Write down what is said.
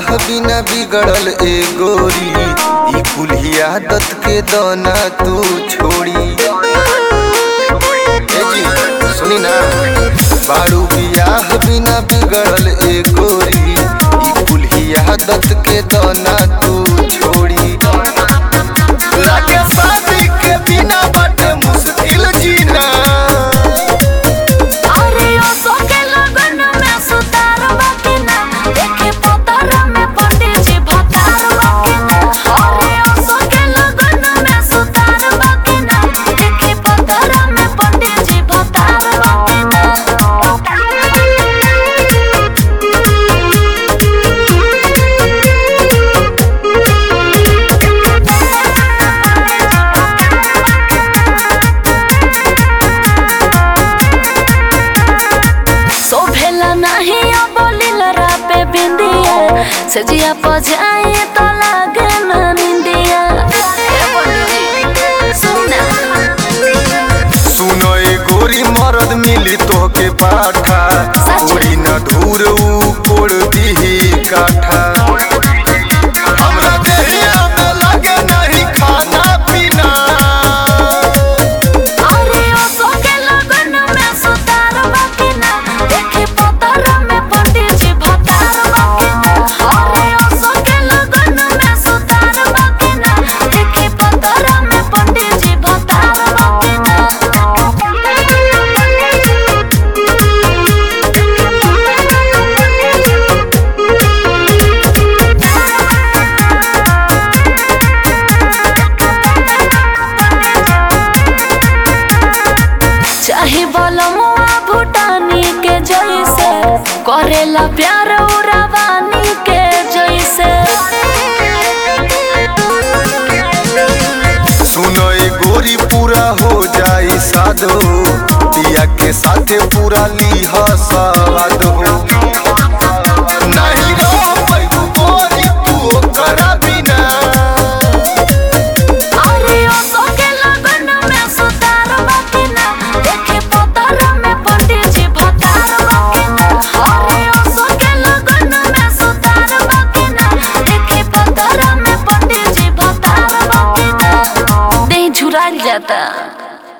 बियाह बिना बिगड़ल ए गोरी ई कुल्ही आदत के दना तू छोड़ी ए जी सुनी ना बारू बियाह बिना बिगड़ल ए गोरी ई कुल्ही आदत के दना तू छोड़ी लागे शादी के बिना बाटे मुश्किल जीना अरे ओ सोके लगन में सुतार बाकिना देखे पोतर में पंडित जी भतार बाकिना अरे ओ सोके लगन में सुतार बाकिना देखे पोतर में पंडित जी भतार सोभेला नहीं अब लीलरा पे बिंदिया सजिया पजाए तो लागे ना निंदिया सुना सुनो ए गोरी मरद मिली तोहके पाठा सच। गोरी न धूर ऊ कोड़ दीही काठा हमरा देहिया में लगे नहीं खाना पीना अरे ओ सोके लगन में सुतार बाकिना देखे पोतर में पंडित जी भतार बाकिना अरे ओ सोके लगन में सुतार बाकिना देखे पोतर में पंडित जी भतार चाहे बलमुआ भूटानी के जैसे करेला प्यार उरावानी के जैसे सुनो ए गोरी पूरा हो जाई साधो पिया के साथे पूरा लीह सवाद हो नहीं रह पैगु गोरी तू ओकरा बिना अरे ओ सोके लगन में सुतार बाकिना देखे पोतर में पंडित जी भतार बाकिना अरे ओ सोके लगन में सुतार बाकिना देखे पोतर में पंडित जी भतार बाकिना देह झुराल जाता